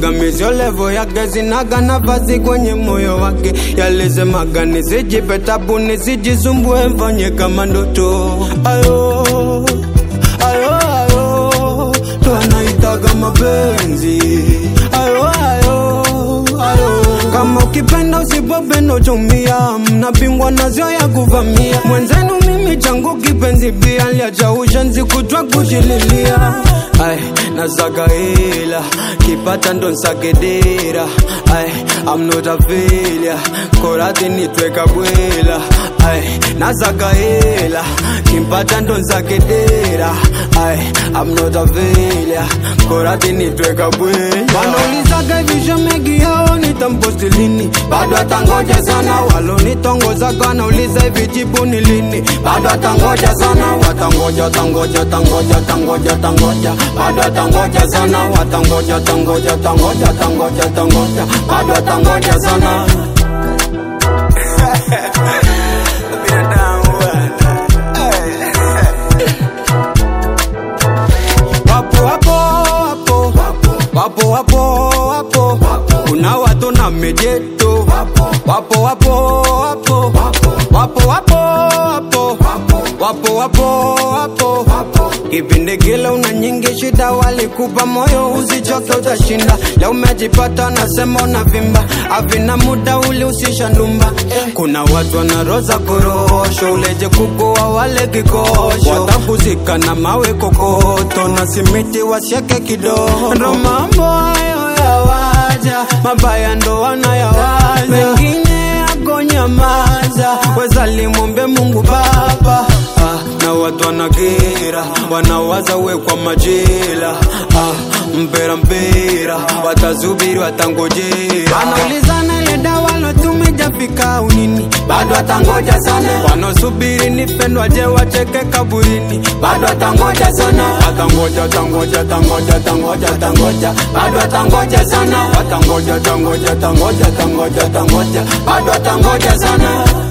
Pingamizi levo yake zinaga nafasi kwenye moyo wake, yalisemaga nisijipe tabu, nisijisumbue, mfanye kama ndoto. Ayo, ayo, ayo, ndo anaitaga mapenzi. Ayo, ayo, ayo, kama ukipenda usipopenda utumia, mnapingwa nazo ya kuvamia. Mwenzenu mimi changu kipenzi pia, liacha ushenzi kutwa kushililia. Ay, nasaka hela kipata ndo nsagedera Ay, I'm not a failure korati nitweka bwela Ay, nasaka hela kimpata ndo nsagedera Ay, I'm not a failure korati nitweka bwela wanaulizaga hivi shemegi yao nitamposti lini bado atangoja sana walonitongozaga wanauliza hivi jibu ni lini bado atangoja sana watangoja tangoja tangoja tangoja tangoja bado atangoja sana watangoja tangoja tangoja tangoja tangoja bado atangoja sana wapo wapo wapo wapo wapo wapo kuna watu na mejeto wapo wapo wapo wapo wapo wapo wapo wapo wapo kipindi kile una nyingi shida walikupa moyo usichoke utashinda leo umejipata nasema unavimba avina muda uli usisha ndumba kuna watu wanaroza korosho uleje kukoa wale kikosho watakuzika na mawe kokoto na simiti wasieke kidogo ndo mambo hayo yawaja mabaya ndo wanayawaza wengine akonyamaza wezalimwombe mungu baba ah, na watu wanakera wanawaza we kwa majela ah, mpera mpera watazubiri watangojera wanaulizana ile dawa lotumejafika unini bado atangoja sana wanaosubiri nipendwa je wacheke kaburini bado atangoja sana watangoja tangoja tangoja tangoja tangoja bado atangoja sana watangoja tangoja tangoja tangoja tangoja bado atangoja sana